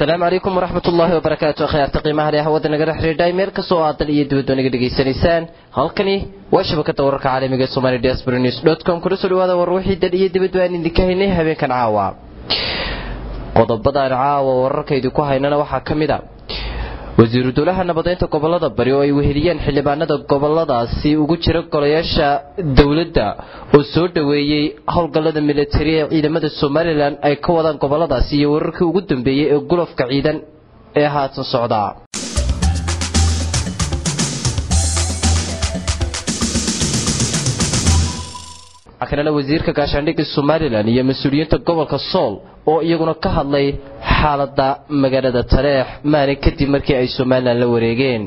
asalaamu calaykum waraxmat ullaahi wabarakaatu akhyaarta qiimaha leh hawada nagala xidhiidhay meel kastoo aad dal iyo dibadba naga dhegaysanaysaan halkani waa shabakada wararka caalamiga ee somali diaspora news dot com kuna soo dhawaada war wixii dal iyo dibadba aan idinka haynay habeenkan caawa qodobadaan caawa wararka idinku haynana waxaa ka mid a wasiiru dowlaha nabadeynta gobolada bari oo ay weheliyeen xildhibaanada goboladaasi ugu jira golayaasha dowladda oo soo dhoweeyey howlgallada militari ee ciidamada somalilan ay ka wadaan goboladaasi iyo wararkii ugu dambeeyey ee gulofka ciidan ee haatan socda kanana wasiirka gaashaandhigga somalilan iyo mas-uuliyiinta gobolka sool oo iyaguna ka hadlay xaalada magaalada taleex maalin kadib markii ay somalilan la wareegeen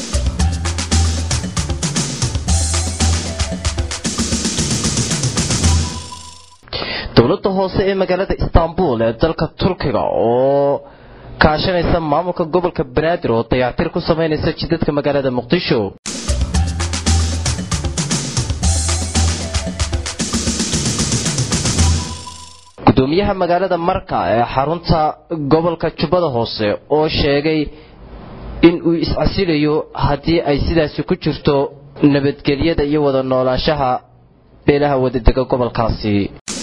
dowladda hoose ee magaalada istanbul ee dalka turkiga oo kaashanaysa maamulka gobolka banaadir oo dayactir ku samaynaysa jidadka magaalada muqdisho gudoomiyaha magaalada marka ee xarunta gobolka jubbada hoose oo sheegay in uu iscasilayo haddii ay sidaasi ku jirto nabadgelyada iyo wada noolaanshaha beelaha wadadega gobolkaasi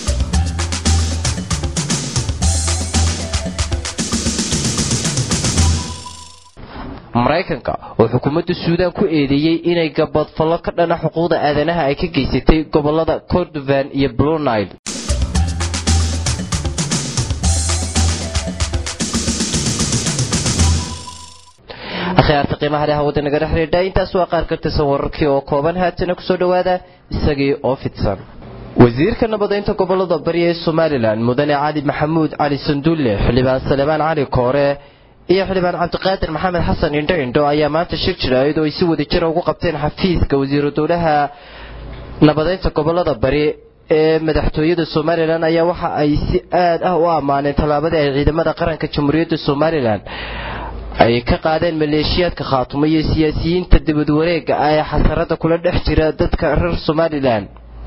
maraykanka oo xukuumadda suudaan ku eedeeyey inay gabadfallo ka dhana xuquuqda aadanaha ay ka geysatay gobolada cordovan iyo blue nile akhyaarta qiimaha leh hawada nagala xidhiidha intaas waa qaar ka tirsan wararkii oo kooban haatana kusoo dhowaada isagii oo fidsan wasiirka nabadeynta gobolada bari ee somalilan mudane cali maxamuud cali sanduulle xildhibaan salebaan cali koore iyo xildhibaan cabdiqaadir maxamed xasan indho indho ayaa maanta shir jiraayad oo ay si wada jira ugu qabteen xafiiska wasiiru dowlaha nabadeynta gobolada bari ee madaxtooyada somalilan ayaa waxa ay si aad ah u ammaaneen tallaabadii ay ciidamada qaranka jamhuuriyadda somalilan ay ka qaadeen maleeshiyaadka khaatumo iyo siyaasiyiinta dibad wareega ah ee xasarada kula dhex jira dadka reer somalilan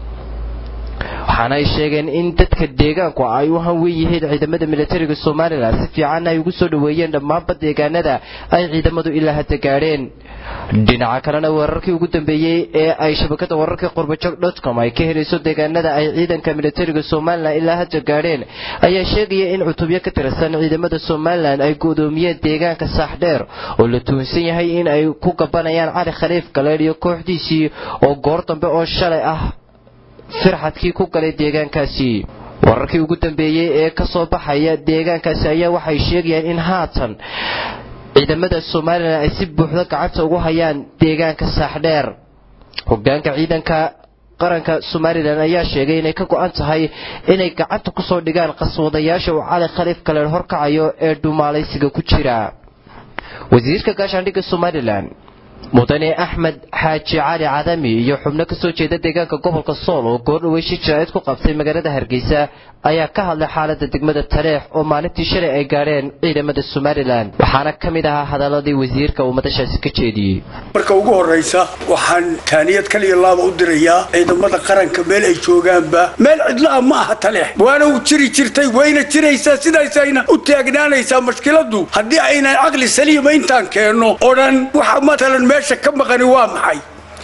waxaana ay sheegeen in dadka deegaanku ay u hanwen yihiin ciidamada militariga somalilan si fiicanna ay ugu soo dhoweeyeen dhammaanba deegaanada ay ciidamadu ilaa hadda gaadheen dhinaca kalena wararkii ugu dambeeyey ee ay shabakada wararka qurbajog dotcom ay ka helayso deegaanada ay ciidanka militariga somalilan ilaa hadda gaadheen ayaa sheegaya in cutubyo ka tirsan ciidamada somalilan ay godoomiyeen deegaanka saaxdheer oo la tuhunsan yahay in ay ku gabanayaan cali khaliif galeedh iyo kooxdiisii oo goor dambe oo shalay ah firxadkii ku galay deegaankaasi wararkii ugu dambeeyey ee ka soo baxaya deegaankaasi ayaa waxay sheegayaan in haatan ciidamada somalilan ay si buuxda gacanta ugu hayaan deegaanka saaxdheer hogaanka ciidanka qaranka somalilan ayaa sheegay inay ka go-an tahay inay gacanta kusoo dhigaan qaswadayaasha uu cali khaliif galeer horkacayo ee dhumaalaysiga ku jira wasiirka gaashaandhigga somalilan mudane axmed xaaji cali cadami iyo xubno kasoo jeeda deegaanka gobolka sool oo goordhawey shir jaraa'id ku qabtay magaalada hargeysa ayaa ka hadlay xaalada degmada taleex oo maalintii shalay ay gaadheen ciidamada somalilan waxaana ka mid ahaa hadaladii wasiirka uu madashaasi ka jeediyey marka ugu horraysa waxaan taaniyad kaliya laaba u dirayaa ciidamada qaranka meel ay joogaanba meel cidla'a ma aha taleex waana u jiri jirtay wayna jiraysaa sidaasayna u taagnaanaysaa mashkiladu haddii aynan caqli saliima intaan keenno oo dhan waxa matalan meesha ka maqani waa maxay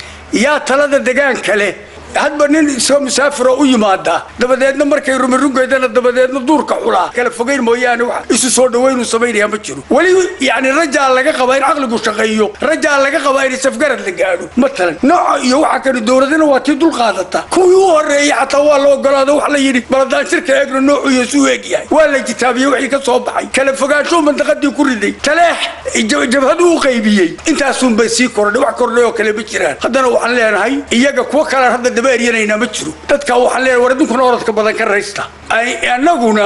yaa talada degaanka leh hadba nin isoo musaafiroo u yimaada dabadeedna markay rumirungeydana dabadeedna duurka xulaa kala fogayn mooyaane wax isu soo dhawaynu samaynayaa ma jiro weli yacni rajaa laga qabaa in caqligu shaqeeyo rajaa laga qabaa in safgarad la gaadho matalan nooca iyo waxa kani dowladana waa tii dul qaadata kuwii u horreeyey xataa waa la ogolaado wax la yidhi baladaan shirka eegno noocu iyo suu eeg yahay waa la kitaabiyey wixii ka soo baxay kala fogaanshow mandaqadii ku riday taleex jabhadu u qaybiyey intaasunbay sii kordhay wax kordhay oo kale ma jiraan haddana waxaan leenahay iyaga kuwo kalaan hadda daba eryanayna ma jiro dadka waxaan leenahay war addunkuna orodka badan ka raysta annaguna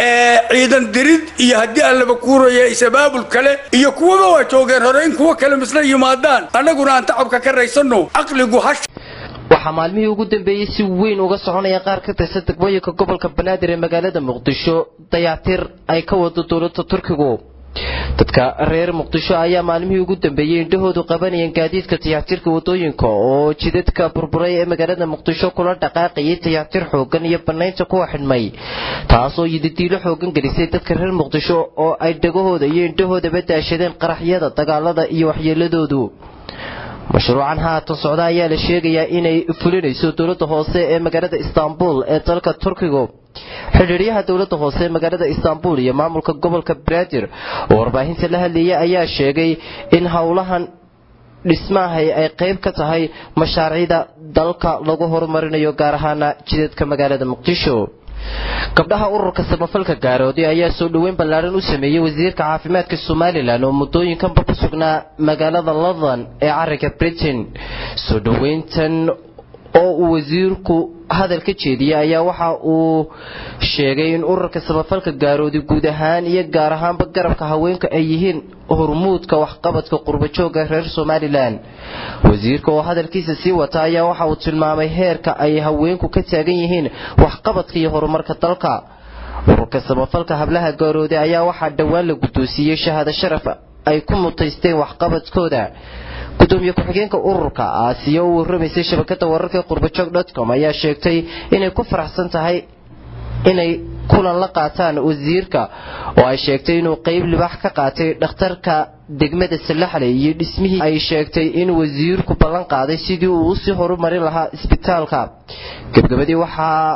ciidan dirid iyo haddii aan laba kuuraya isabaabul kale iyo kuwaba waa joogeen hore in kuwo kale misla yimaadaan annaguna aan tacabka ka raysanno caqligu hash waxaa maalmihii ugu dambeeyey si weyn uga soconaya qaar ka tirsan degmooyinka gobolka banaadir ee magaalada muqdisho dayactir ay ka wado dowladda turkigu dadka reer muqdisho ayaa maalmihii ugu dambeeyey indhahoodu qabanayeen gaadiidka tayactirka wadooyinka oo jidadka burburay ee magaalada muqdisho kula dhaqaaqayay tayactir xoogan iyo banaynta kuwa xidhmay taasoo yididiilo xoogan gelisay dadka reer muqdisho oo ay dhagahooda iyo indhahoodaba daashadeen qaraxyada dagaalada iyo waxyeeladoodu mashruucan haatan socda ayaa la sheegayaa inay fulinayso dowladda hoose ee magaalada istaanbul ee dalka turkiga xidhiiryaha dowladda hoose ee magaalada istaanbul iyo maamulka gobolka banaadir oo warbaahinta la hadlayay ayaa sheegay in howlahan dhismaahay ay qayb ka tahay mashaariicda dalka lagu horumarinayo gaar ahaana jidadka magaalada muqdisho gabdhaha ururka samafalka gaaroodi ayaa soo dhoweyn ballaaran u sameeyey wasiirka caafimaadka somalilan oo muddooyinkanba ku sugnaa magaalada london ee cariga britain soo dhoweyntan oo uu wasiirku hadal ka jeediyey ayaa waxa uu sheegay in ururka samafalka gaaroodi guud ahaan iyo gaar ahaanba garabka haweenka ay yihiin hormuudka waxqabadka qurbajooga reer somalilan wasiirka oo hadalkiisa sii wata ayaa waxa uu tilmaamay heerka ay haweenku ka taagan yihiin waxqabadka iyo horumarka dalka ururka samafalka hablaha gaaroodi ayaa waxaa dhowaan la guddoonsiiyey shahaado sharaf ay ku mutaysteen waxqabadkooda gudoomiye ku-xigeenka ururka aasiya u warramaysay shabakada wararka qurbajoog dotcom ayaa sheegtay inay ku faraxsan tahay inay kulan la qaataan wasiirka oo ay sheegtay inuu qeyb libax ka qaatay dhakhtarka degmada salaxley iyo dhismihii ay sheegtay in wasiirku ballan qaaday sidii uu usii horumarin lahaa isbitaalka gebgabadii waxaa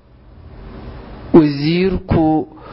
wasiirku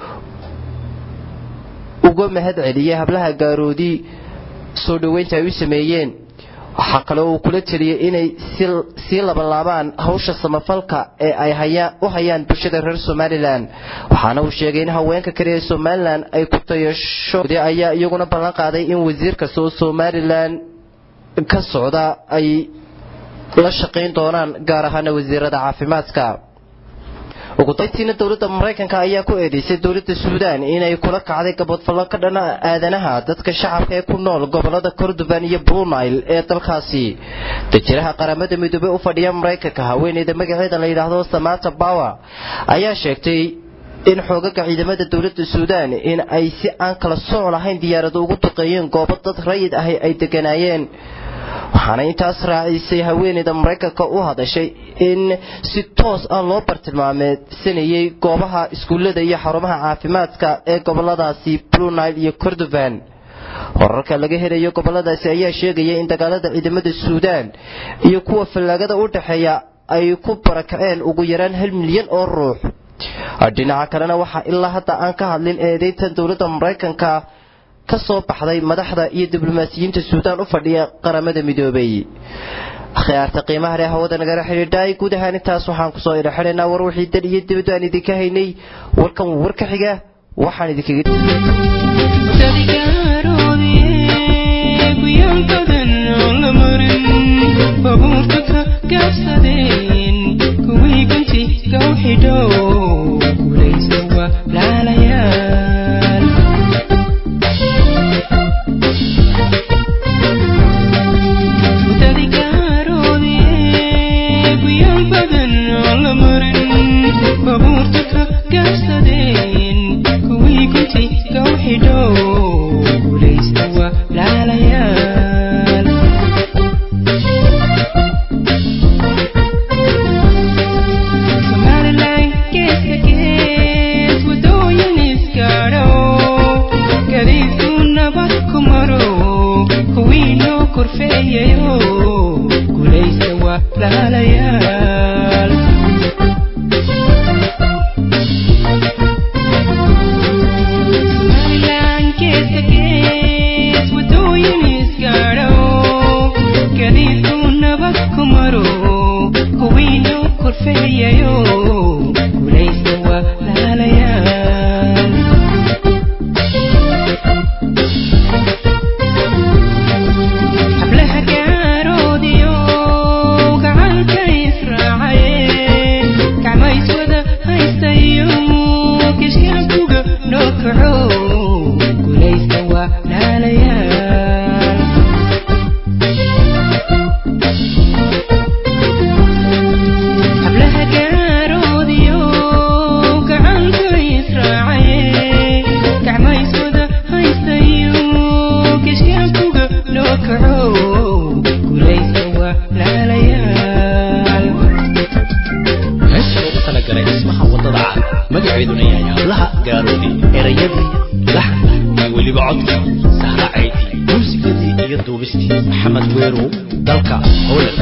uga mahad celiyey hablaha gaaroodi soo dhoweynta ay u sameeyeen waxaa kale uu kula teliyey inay sii labanlaabaan hawsha samafalka ee ay u hayaan bulshada reer somalilan waxaana uu sheegay in haweenka kale ee somalilan ay ku tayasho ayaa iyaguna ballan qaaday in wasiir kasta oo somalilan ka socda ay la shaqayn doonaan gaar ahaana wasiirada caafimaadka ugu dayntiina dowladda maraykanka ayaa ku eedeysay dowladda suudaan inay kula kacday gabadfallo ka dhana aadanaha dadka shacabka ee ku nool gobolada kordofan iyo brunil ee dalkaasi dajiraha qaramada midoobey u fadhiya maraykanka haweeneyda magaceeda la yidhaahdo samata bawer ayaa sheegtay in xoogaga ciidamada dowladda suudaan in ay si aan kala sooc lahayn diyaarado ugu duqeeyeen goobo dad rayid ahi ay deganaayeen waxaana intaas raacisay haweeneyda maraykanka u hadashay in si toos ah loo bartilmaameedsanayay goobaha iskuullada iyo xarumaha caafimaadka ee goboladaasi brunil iyo kordofan wararka laga helayo goboladaasi ayaa sheegaya in dagaalada ciidamada suudaan iyo kuwa fallaagada u dhexeeya ay ku barakaceen ugu yaraan hal milyan oo ruux dhinaca kalena waxaa ilaa hadda aan ka hadlin eedeyntan dowladda maraykanka ka soo baxday madaxda iyo diblomaasiyiinta suudaan u fadhiya qaramada midoobay akhyaarta qiimaha leh hawada nagala xidhiidhaay guud ahaan intaas waxaan kusoo idhaxidhaynaa war wixii dal iyo dibaddu aan idinka haynay warkan warka xiga waxaan idinkaga hablaha gaaro iyo duubistii maxamed weerow dalka howland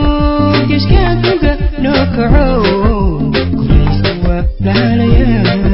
kaco guulaysta waa laalayaa